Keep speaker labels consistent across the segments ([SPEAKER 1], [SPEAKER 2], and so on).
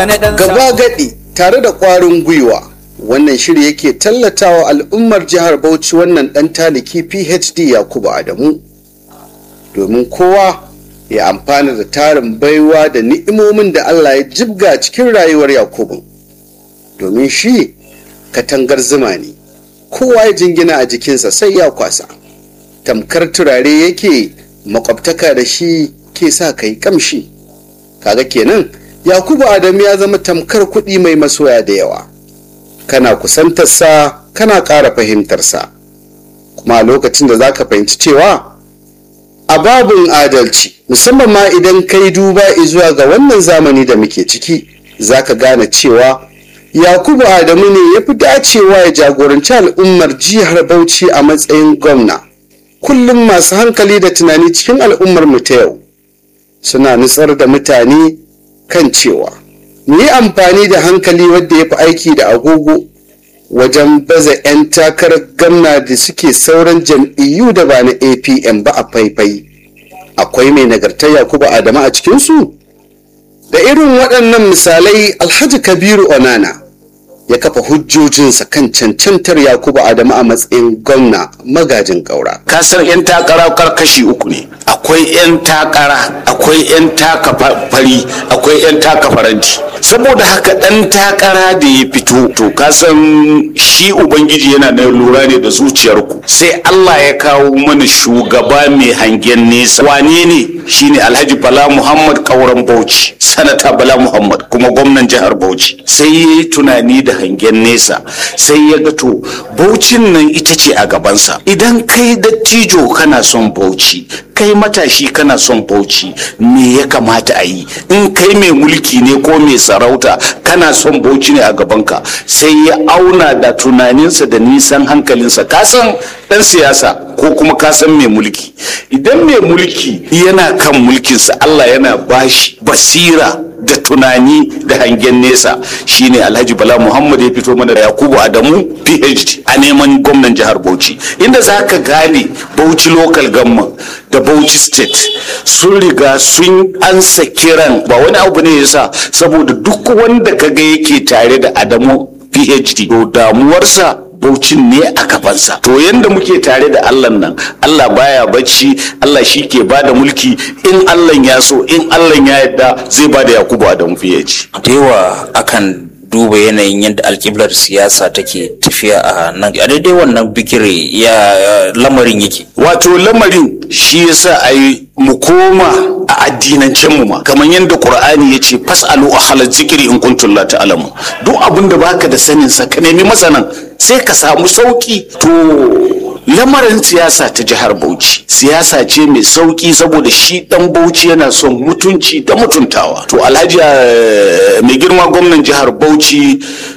[SPEAKER 1] wani ɗan
[SPEAKER 2] gaba gadi tare da ƙwarin gwiwa wannan shiri yake tallatawa al'ummar jihar bauchi wannan ɗan taliki phd yakubu adamu domin kowa ya amfana da tarin baiwa da ni'imomin da allah ya jibga cikin rayuwar yakubu domin shi katangar zuma ne kowa ya jingina a jikinsa sai ya kwasa tamkar turare yake makwabtaka da shi ke sa kai kamshi kaga kenan yakubu adamu ya zama tamkar kuɗi mai masoya da yawa kana kusantarsa kana ƙara fahimtarsa kuma a lokacin da za ka fahimci cewa a babin adalci musamman ma idan kai duba zuwa ga wannan zamani da muke ciki za ka gane cewa yakubu adamu ne ya fi dacewa ya jagoranci al'ummar jihar bauchi a matsayin gwamna kullum masu hankali da tunani cikin al'ummar mu ta yau suna nutsar da mutane kan cewa mu yi amfani da hankali wadda ya fi aiki da agogo wajen baza 'yan takarar gamna da suke sauran jam'iyyu da ba na apm ba a faifai akwai mai nagartar yakubu adamu a cikinsu da irin waɗannan misalai alhaji kabiru onana ya kafa hujjojinsa kan cancantar yakubu adamu a matsayin gwamna magajin ƙaura
[SPEAKER 3] kasar 'yan takara karkashi uku ne akwai 'yan takara akwai 'yan taka fari akwai 'yan taka faranti saboda haka ɗan takara da ya fito to kasan shi ubangiji yana da lura ne da zuciyarku sai allah ya kawo mana shugaba mai hangen nesa wane ne shine alhaji bala muhammad kauran bauchi sanata bala muhammad kuma gwamnan jihar bauchi sai ya yi tunani da hangen nesa sai ya ga to baucin nan ita ce a gabansa idan kai dattijo kana son bauchi kai matashi kana son bauchi me ya kamata a yi in kai mai mulki ne ko mai sarauta kana son bauchi ne a gabanka sai ya auna da tunaninsa da nisan hankalinsa kasan dan siyasa ko kuma kasan mai mulki idan mai mulki yana kan mulkinsa allah yana bashi basira da tunani da hangen nesa shine alhaji bala muhammad ya fito mana da yakubu adamu phd a neman gwamnan jihar bauchi inda za ka gane bauchi local government da bauchi state sun riga sun ansa kiran ba wani abu ne yasa saboda duk wanda kaga yake tare da adamu phd to damuwarsa baucin ne a gabansa to yanda muke tare da allah nan allah baya bacci allah shi ke ba da mulki in allah ya so in allah ya yadda zai ba da yakubu adamu phd
[SPEAKER 4] da yawa akan duba yanayin yadda alkiblar siyasa take tafiya a nan a daidai wannan bigire ya lamarin yake
[SPEAKER 3] wato lamarin shi yasa a yi mu koma a addinancen mu ma kamar yadda qur'ani ya ce fasalu ahla zikiri in kuntum la ta'lamu duk abin da baka da sanin sa ka nemi masanan sai ka samu sauki to lamarin siyasa ta jihar bauchi siyasa ce mai sauki saboda shi dan bauchi yana son mutunci da mutuntawa to alhaji mai girma gwamnan jihar bauchi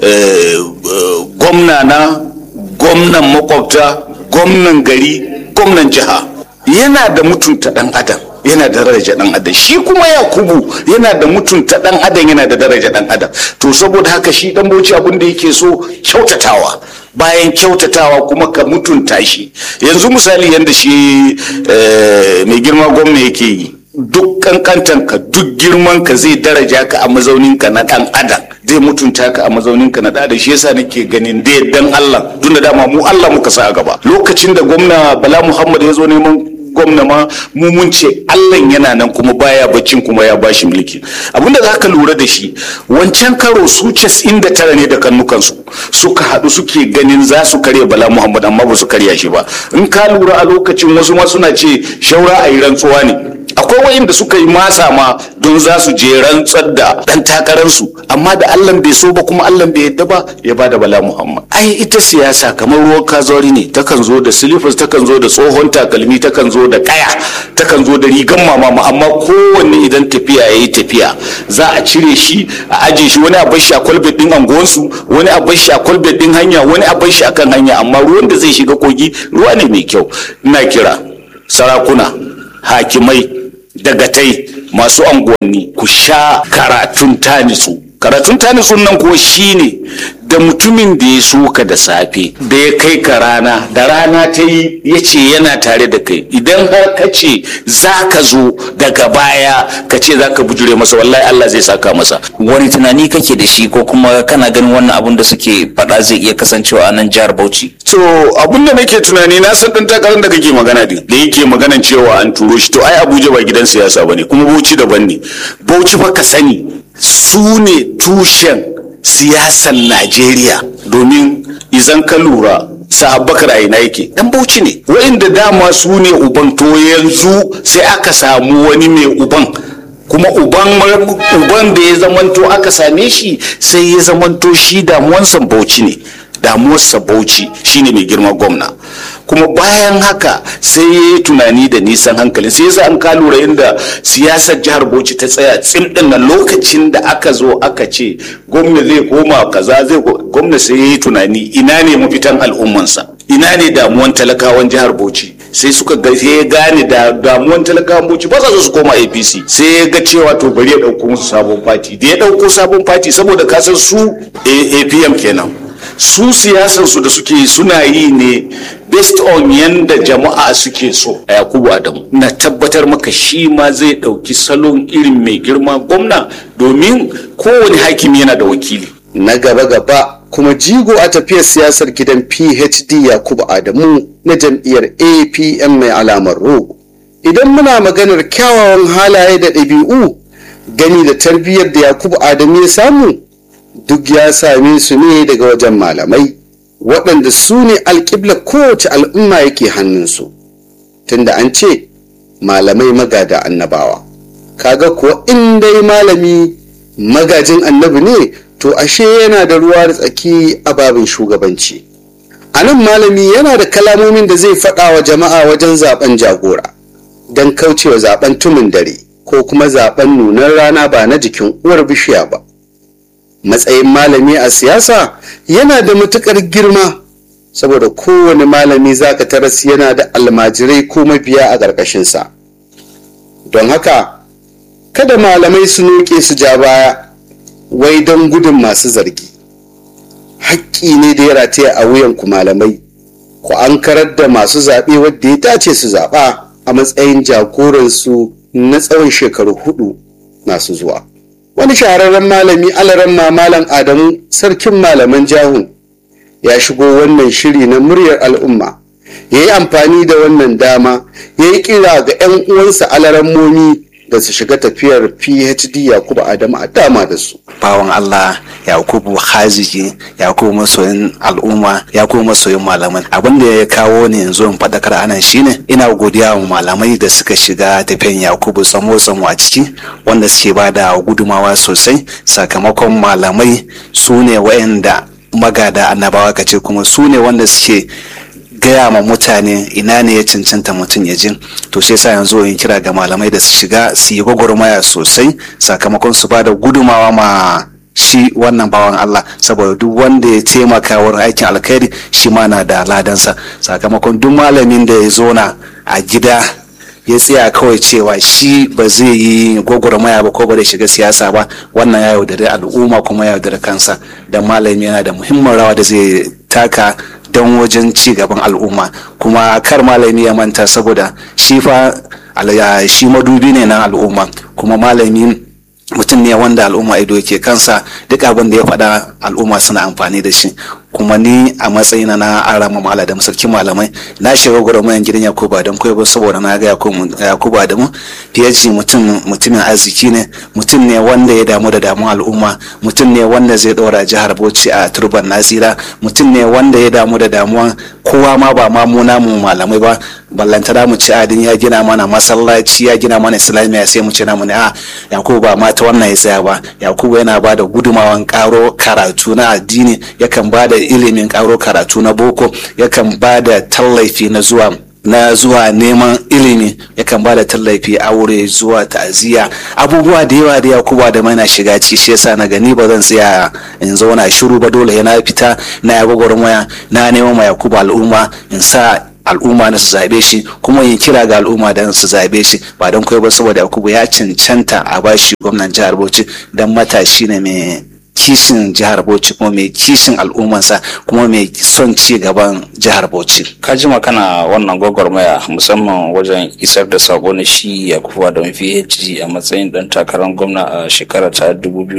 [SPEAKER 3] gwamna na gwamnan makwabta gwamnan gari gwamnan jiha yana da mutunta dan adam yana da daraja dan adam shi kuma yakubu yana da mutunta dan adam yana da daraja dan adam to saboda haka shi dan bauchi abin da yake so kyautatawa bayan kyautatawa kuma ka mutunta shi yanzu misali yadda shi mai girma gwamna yake yi duk kankantan ka duk girman ka zai daraja ka a mazaunin ka na dan adam zai mutunta ka a mazaunin ka na da shi yasa nake ganin da dan Allah tun da dama mu Allah muka sa a gaba lokacin da gwamna Bala Muhammad ya zo neman gwamna ma mu mun ce Allah yana nan kuma baya baccin kuma ya bashi mulki abinda za ka lura da shi wancan karo su inda tara ne da kannukansu suka haɗu suke ganin za su karya bala muhammad amma ba su karya shi ba in ka lura a lokacin wasu ma suna ce shaura a yi rantsuwa ne akwai wayanda suka yi masa ma don za su je rantsar da dan takararsu amma da Allah bai so ba kuma Allah bai yadda ba ya ba da bala muhammad ai ita siyasa kamar ruwan kazori ne takan zo da silifas takan zo da tsohon takalmi takan zo da kaya takan zo da rigan mama amma kowanne idan tafiya ya yi tafiya za a cire shi a aje shi wani a bar shi a kwalbet din anguwansu wani a bar shi a kwalbet din hanya wani a bar shi akan hanya amma ruwan da zai shiga kogi ruwa ne mai kyau ina kira sarakuna hakimai dagatai masu anguwanni ku sha karatun tanitsu karatun ta nutsun nan kuwa shine da mutumin da ya so ka da safe da ya kai ka rana da rana ta yi ya ce yana tare da kai idan har ka ce za ka zo daga baya ka ce za ka bujure masa wallahi Allah zai saka masa
[SPEAKER 4] wani tunani kake da shi ko kuma kana ganin wannan abun da suke faɗa zai iya kasancewa a nan jihar Bauchi
[SPEAKER 3] to abun da nake tunani na san dan takarar da kake magana din da yake maganan cewa an turo shi to ai Abuja ba gidan siyasa bane kuma Bauchi daban ne Bauchi fa ka sani su ne tushen siyasan Najeriya domin izan ka lura sahabbakar a ina yake dan bauchi ne wa'inda dama su ne uban to yanzu sai aka samu wani mai uban kuma uban uban da ya zamanto aka same shi sai ya zamanto shi damuwansa bauchi ne damuwarsa bauchi shine mai girma gwamna kuma bayan haka sai ya yi tunani da nisan hankali sai yasa an ka lura inda siyasar jihar bauchi ta tsaya tsim din nan lokacin da aka zo aka ce gwamna zai koma kaza zai gwamna sai ya yi tunani ina ne mafitan al'ummansa ina ne damuwan talakawan jihar bauchi sai suka ga sai ya gane da damuwan talakawan bauchi ba sa so su koma apc sai ya ga cewa to bari ya dauko musu sabon fati da ya dauko sabon fati saboda kasan su apm kenan su siyasarsu da suke suna yi ne based on yanda jama'a suke so a yakubu adamu na tabbatar maka shi ma zai ɗauki salon irin mai girma gwamna domin kowane hakimi yana da wakili
[SPEAKER 2] na gaba-gaba kuma jigo a tafiyar siyasar gidan phd yakubu adamu na jam'iyyar apm mai alamar ro idan muna maganar kyawawan halaye da ɗabi'u gani da tarbiyyar da yakubu adamu ya samu duk ya same su ne daga wajen malamai waɗanda su ne alƙibla kowace al'umma yake hannunsu tunda an ce malamai magada annabawa kaga kuwa in dai malami magajin annabi ne to ashe yana da ruwa da tsaki a babin shugabanci a nan malami yana da kalamomin da zai faɗa wa jama'a wajen zaben jagora don kaucewa zaben tumin dare ko kuma zaben nunar rana ba na jikin uwar bishiya ba matsayin malami a siyasa yana da matuƙar girma saboda kowane malami zaka taras yana da almajirai ko mabiya a ƙarƙashinsa don haka kada malamai su noke su ja baya wai don gudun masu zargi haƙƙi ne da ya rataya a wuyanku malamai ku an karar da masu zaɓe wadda ya dace su zaɓa a matsayin jagoransu na tsawon shekaru hudu masu zuwa wani shahararren malami alaran malam adamu sarkin malaman jahun ya shigo wannan shiri na muryar al'umma ya yi amfani da wannan dama ya yi kira ga 'yan uwansa alarammomi da su shiga tafiyar phd yakubu adamu a dama da su
[SPEAKER 1] bawan allah yakubu haziki yakubu masoyin al'umma yakubu masoyin malaman abin da ya kawo ne yanzu in faɗakar anan shine ina godiya wa malamai da suka shiga tafiyan yakubu tsamo tsamo a ciki wanda suke ba da gudumawa sosai sakamakon malamai su ne wa'anda magada annabawa kace kuma su ne wanda suke gaya ma mutane ina ne ya cancanta mutum ya jin to shi yasa yanzu yin kira ga malamai da su shiga su yi gwagwarmaya sosai sakamakon su ba da gudumawa ma shi wannan bawan Allah saboda duk wanda ya taimaka wurin aikin alkhairi shi ma na da ladansa sakamakon duk malamin da ya zona a gida ya tsaya kawai cewa shi ba zai yi gwagwarmaya ba ko ba da shiga siyasa ba wannan ya yaudari al'umma kuma ya yaudari kansa da malami yana da muhimmin rawa da zai taka don wajen ci gaban al'umma kuma kar malami ya manta saboda shi fa shi madubi ne na al'umma kuma malami mutum ne wanda al'umma ido ke kansa duk abin da ya faɗa al'umma suna amfani da shi kuma ni a matsayina na arama mala da sarkin malamai na shiga gwagwarmayan gidan yakubu adamu kai saboda na ga yakubu adamu phd mutum mutumin arziki ne mutum ne wanda ya damu da damun al'umma mutum ne wanda zai ɗora jihar bauchi a turban nasira mutum ne wanda ya damu da damuwan kowa ma ba ma mu namu malamai ba ballantana mu ci adin ya gina mana masallaci ya gina mana islamiyya sai mu ce namu ne a yakubu ba ma ta wannan ya tsaya ba yakubu yana ba da gudumawan karo karatu na addini yakan ba da ilimin karo karatu na boko yakan ba da tallafi na zuwa na zuwa neman ilimi yakan ba da tallafi aure zuwa ta'aziyya abubuwa da yawa da yakuba da mai na shiga ciki shi yasa na gani ba zan tsaya in zauna shiru ba dole yana fita na ya gwagwarmaya na neman ma yakuba al'umma in sa al'umma na su zabe shi kuma yin kira ga al'umma da su zabe shi ba don kai ba saboda yakubu ya cancanta a bashi gwamnan jihar bauchi dan matashi ne mai kishin jihar bauchi kuma mai kishin al'ummansa kuma mai son ci gaban jihar bauchi
[SPEAKER 4] ka jima kana wannan gwagwarmaya musamman wajen isar da sako na shi ya kufa da phd a matsayin dan takarar gwamna a shekara ta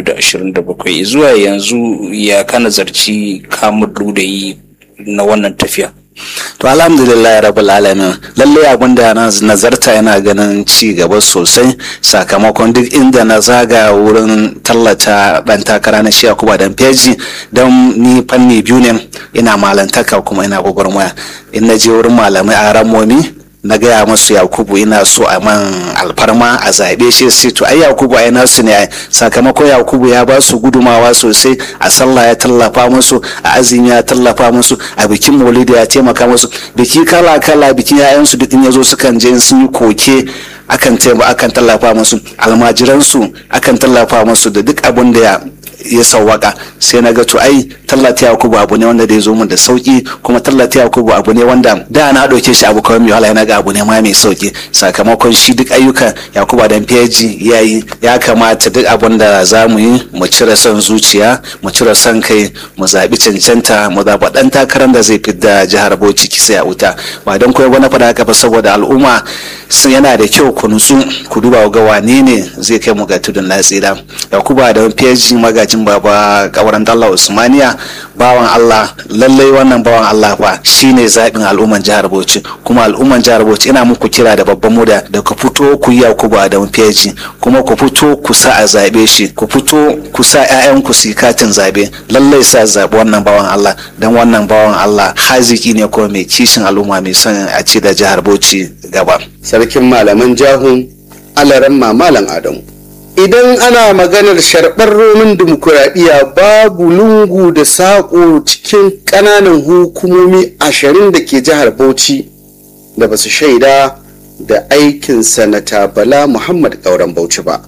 [SPEAKER 4] 2027 zuwa yanzu ya kana zarci kamun ludayi na wannan tafiya
[SPEAKER 1] to alhamdulillah ya rabu alamin lallai abin da na nazarta yana ganin ci gaba sosai sakamakon duk inda na zaga wurin tallata dan takara na shiya kuma dan feji don ni fanni biyu ne ina malantaka kuma ina gwagwarmaya in na je wurin malamai a ramomi na gaya masu yakubu ina so a man alfarma a zaɓe shi sai to ai yakubu ai nasu ne sakamakon yakubu ya ba su gudumawa sosai a sallah ya tallafa musu a azumi ya tallafa musu a bikin maulidi ya taimaka musu biki kala kala bikin yayansu duk in yazo sukan je sun yi koke akan taimaka akan tallafa musu almajiransu akan tallafa musu da duk abin da ya ya sawwaka sai na ga to ai tallata yakubu abu ne wanda da ya zo mun da sauki kuma tallata yakubu abu ne wanda da na ɗauke shi abu kawai mai wahala na ga abu ne ma mai sauki sakamakon shi duk ayyukan yakubu dan feji ya yi ya kamata duk abun da za mu yi mu cire son zuciya mu cire son kai mu zaɓi cancanta mu zaɓa ɗan takarar da zai fidda jihar bauchi kisa a wuta ba don koyi wani faɗa haka ba saboda al'umma sun yana da kyau ku nutsu ku duba ga wane ne zai kai mu ga tudun na tsira yakubu da feji magajin baba kawaran dalla usmaniya bawan allah lallai wannan bawan allah fa shine zaɓin al'umman jihar bauchi kuma al'umman jihar bauchi ina muku kira da babban muda da ku fito ku yi yakubu da feji kuma ku fito ku sa a zaɓe shi ku fito ku sa 'ya'yanku su yi katin zaɓe lallai sa zaɓi wannan bawan allah don wannan bawan allah haziki ne kuma mai kishin al'umma mai son a ci da jihar bauchi gaba
[SPEAKER 2] sarkin malaman jahun alaran mamalan adamu idan ana maganar sharɓar romin dimokuraɗiyya babu lungu da saƙo cikin ƙananan hukumomi ashirin da ke jihar bauchi da ba su shaida da aikin sanata bala muhammad ƙauren bauchi ba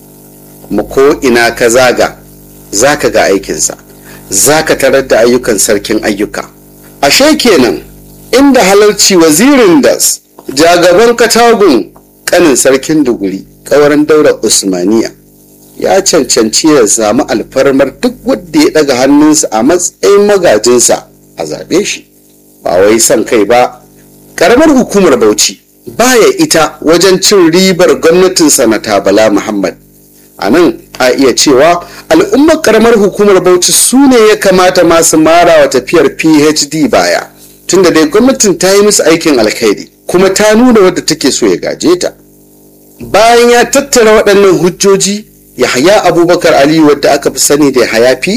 [SPEAKER 2] kuma ko ina ka zaga za ka ga aikinsa za ka tarar da ayyukan sarkin ayyuka ashe kenan inda halarci wazirin das jagaban katagun kanin sarkin duguri kawarin daura usmaniya ya cancanci ya samu alfarmar duk wadda ya daga hannunsa a matsayin magajinsa a zaɓe shi ba wai son kai ba karamar hukumar bauchi baya ita wajen cin ribar gwamnatin sanata bala muhammad a nan a iya cewa al'ummar karamar hukumar bauchi su ne ya kamata masu mara wa tafiyar phd baya tunda dai gwamnatin ta yi musu aikin alkhairi kuma ta nuna wadda take so ya gaje ta bayan ya tattara waɗannan hujjoji yahaya abubakar aliyu wadda aka fi sani da yahaya pa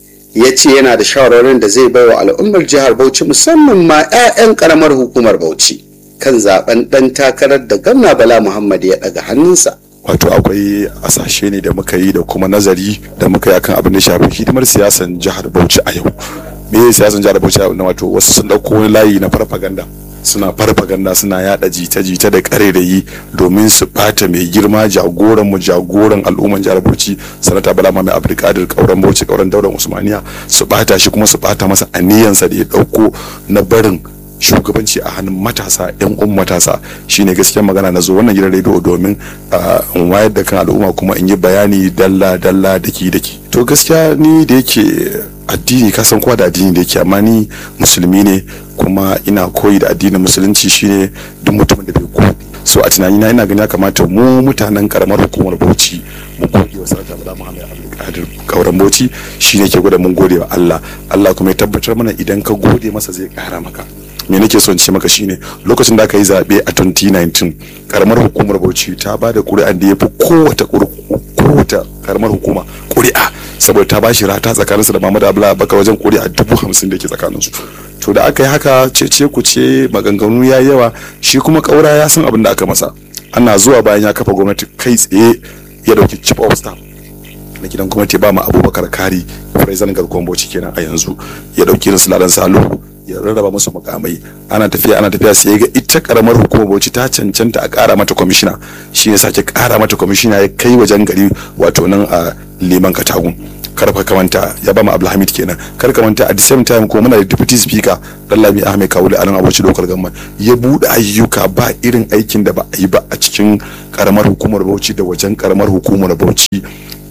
[SPEAKER 2] ya ce yana da shawarwarin da zai baiwa al'ummar jihar bauchi musamman ma 'ya'yan karamar hukumar bauchi kan zaben ɗan takarar da gwamna bala muhammad ya ɗaga hannunsa
[SPEAKER 5] wato akwai asashe ne da muka yi da kuma nazari da muka yi akan abin da shafi hidimar siyasan jihar bauchi a yau me siyasan jihar bauchi na wato wasu sun ɗauko wani layi na farfaganda suna farfaganda suna yada jita-jita da karerayi domin su bata mai girma jagoran mu jagoran al'umman jihar Bauchi sanata Bala mai Abdulkadir kauran Bauchi kauran daular Usmaniya su bata shi kuma su bata masa aniyansa da ya dauko na barin shugabanci a hannun matasa yan uwan matasa shine gaskiyar magana na zo wannan gidan rediyo domin in wayar da kan al'umma kuma in yi bayani dalla dalla daki daki to gaskiya ni da yake addini ka san kowa da addini da yake amma ni musulmi ne kuma ina koyi da addinin musulunci shine duk mutumin da bai gode so a tunanina ina gani ya kamata mu mutanen karamar hukumar Bauchi mu gode wa sarauta Bala Muhammad Abdulkadir kauran Bauchi shine ke gwada mun gode wa Allah Allah kuma ya tabbatar mana idan ka gode masa zai kara maka me nake son ce maka shine lokacin da aka yi zaɓe a 2019 karamar hukumar Bauchi ta ba da ƙuri'an da ya fi kowace kowace karamar hukuma ƙuri'a saboda ta ba shi rata tsakaninsu da Muhammadu Abdullahi Bakar wajen ƙuri'a dubu hamsin da ke tsakaninsu to da aka yi haka cece ku ce maganganu ya yawa shi kuma ƙaura ya san abin da aka masa ana zuwa bayan ya kafa gwamnati kai tsaye ya dauki chief of staff na gidan gwamnati ba ma abubakar kari president garkuwan bauchi kenan a yanzu ya dauki irin sulalan salo ya rarraba musu mukamai ana tafiya ana tafiya sai ga ita karamar hukumar bauchi ta cancanta a kara mata kwamishina shi ne sake kara mata kwamishina ya kai wajen gari wato nan a liman katagun karfa kamanta ya ba mu abdulhamid kenan kar kamanta at the same time ko muna da deputy speaker dallami ahmed kawule a nan abuci dokar gamman ya bude ayyuka ba irin aikin da ba a yi ba a cikin karamar hukumar bauchi da wajen karamar hukumar bauchi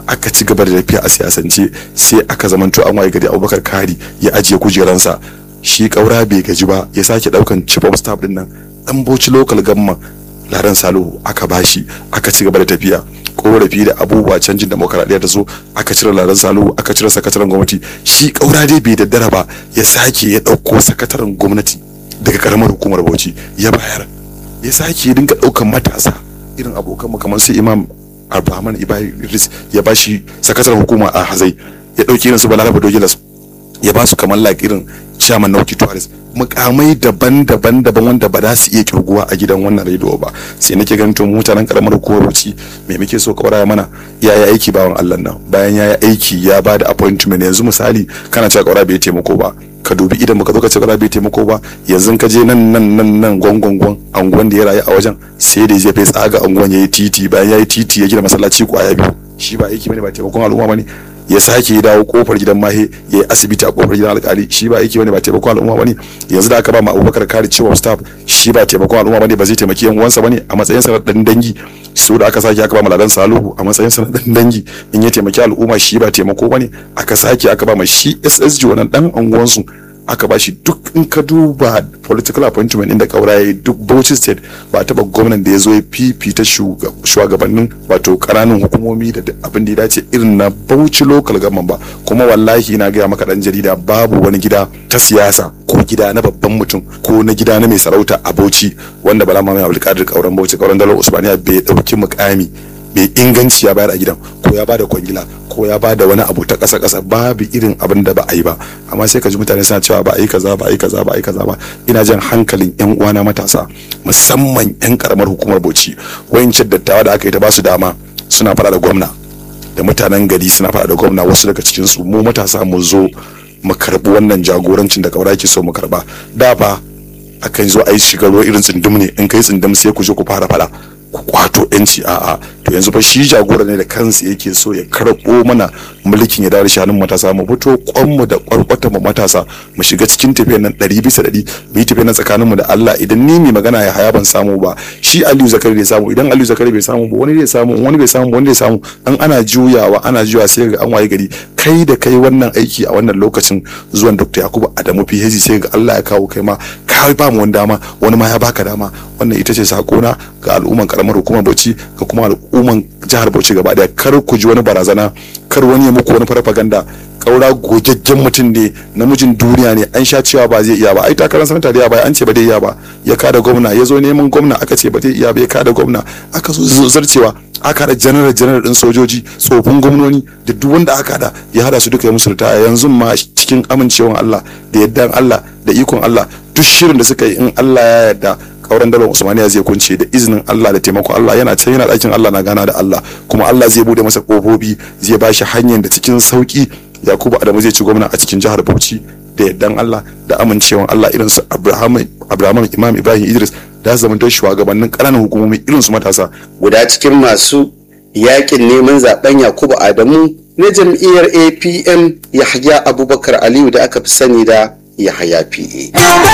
[SPEAKER 5] aka ci gaba da tafiya a siyasance sai aka zamanto an waye gari abubakar kari ya ajiye kujeransa shi kaura bai gaji ba ya sake daukan chief of staff din nan dan bauchi local government laran salihu aka bashi aka ci gaba da tafiya korafi da abubuwa canjin demokaradiyya da so aka cire laran salihu aka cire sakataren gwamnati shi kaura dai bai daddara ba ya sake ya dauko sakataren gwamnati daga karamar hukumar bauchi ya bayar ya sake dinga daukan matasa irin abokan mu kamar su imam abrahman ibrahim idris ya bashi sakataren hukuma a hazai ya dauki irin su balaraba dogilas ya ba su kamar like irin chairman na tourist mukamai daban-daban daban wanda ba za su iya kirguwa a gidan wannan rediyo ba sai nake ganin to mutanen karamar hukumar bauchi me muke so kawara mana ya yi aiki bawan Allah nan bayan ya yi aiki ya ba da appointment yanzu misali kana cewa kawara bai taimako ba ka dubi idan baka zo ka ce kawara bai taimako ba yanzu ka je nan nan nan nan gwangwangwan anguwan da ya rayu a wajen sai da zai fai tsaga anguwan ya yi titi bayan ya yi titi ya gina masallaci kwaya biyu shi ba aiki bane ba taimakon al'umma bane ya sake ya dawo kofar gidan mahe ya yi asibiti a kofar gidan alkali shi ba aiki bane ba taimakon al'umma bane yanzu da aka ba ma abubakar kare cewa staff shi ba taimakon al'umma bane ba zai taimaki yan uwansa bane a matsayin sa na dan dangi so da aka sake aka ba ma ladan saluhu a matsayin sa na dan dangi in ya taimaki al'umma shi ba taimako bane aka sake aka ba ma shi SSG wannan dan anguwansu aka bashi duk in ka duba political appointment inda kauraye duk Bauchi state ba taba gwamnan da ya zo ya fifita shugabannin wato kananan hukumomi da abin da ya dace irin na Bauchi local government ba kuma wallahi na gaya maka dan jarida babu wani gida ta siyasa ko gida na babban mutum ko na gida na mai sarauta a Bauchi wanda Bala Mamaye Abdulkadir kauran Bauchi kauran Dalar Usmaniya bai dauki mukami mai inganci ya bayar a gidan ko ya bada kwangila ko ya bada wani abu ta ƙasa ƙasa babu irin abin da ba a yi ba amma sai ka ji mutane suna cewa ba a yi kaza ba a yi kaza ba a yi kaza ba ina jan hankalin yan uwana matasa musamman yan karamar hukumar Bauchi wayancin dattawa da aka yi ta ba su dama suna fara da gwamna da mutanen gari suna fara da gwamna wasu daga cikin su mu matasa mu zo mu karbi wannan jagorancin da kaura ke so mu karba da fa akan zo a yi shigarwa irin tsindum ne in kai tsindum sai ku je ku fara fada ku kwato yanci a'a to yanzu fa shi jagora ne da kansa yake so ya karɓo mana mulkin ya dawo da shanun matasa mu fito kwanmu da kwarkwata mu matasa mu shiga cikin tafiyar nan ɗari bisa ɗari mu yi tafiyar nan tsakaninmu da Allah idan ni mai magana ya haya ban samu ba shi Aliyu Zakari bai samu idan Aliyu Zakari bai samu ba wani zai samu wani bai samu wani zai samu an ana juyawa ana juyawa sai ga an waye gari kai da kai wannan aiki a wannan lokacin zuwan Dr. Yakubu Adamu PhD sai ga Allah ya kawo kai ma ka ba mu wani dama wani ma ya baka dama wannan ita ce sakona ga al'umman karamar hukumar Bauchi ga kuma al'umman jihar Bauchi gaba daya kar ku ji wani barazana kar wani ya muku wani farfaganda kaura gogaggen mutum ne namijin duniya ne an sha cewa ba zai iya ba ai takarar sanata da ba an ce ba zai iya ba ya kada gwamna ya zo neman gwamna aka ce ba zai iya ba ya kada gwamna aka zo zarcewa aka da janar janar din sojoji tsofin gwamnoni da duk wanda aka da ya hada su duka ya musu ritaya yanzu ma cikin amincewan Allah da yaddan Allah da ikon Allah duk shirin da suka yi in Allah ya yarda kauran dalar usmaniya zai kunce da izinin Allah da taimakon Allah yana can yana ɗakin Allah na gana da Allah kuma Allah zai bude masa ƙofofi zai bashi hanyar da cikin sauki Yakubu Adamu zai ci gwamna a cikin jihar Bauchi da yardan Allah da amincewan Allah irin su Abraham Abraham Imam Ibrahim Idris da su zamanto shugabannin ƙananan hukumomi irin su matasa
[SPEAKER 2] guda cikin masu yakin neman zaben Yakubu Adamu na jam'iyyar APM Yahya Abubakar Aliyu da aka fi sani da Yahya PA.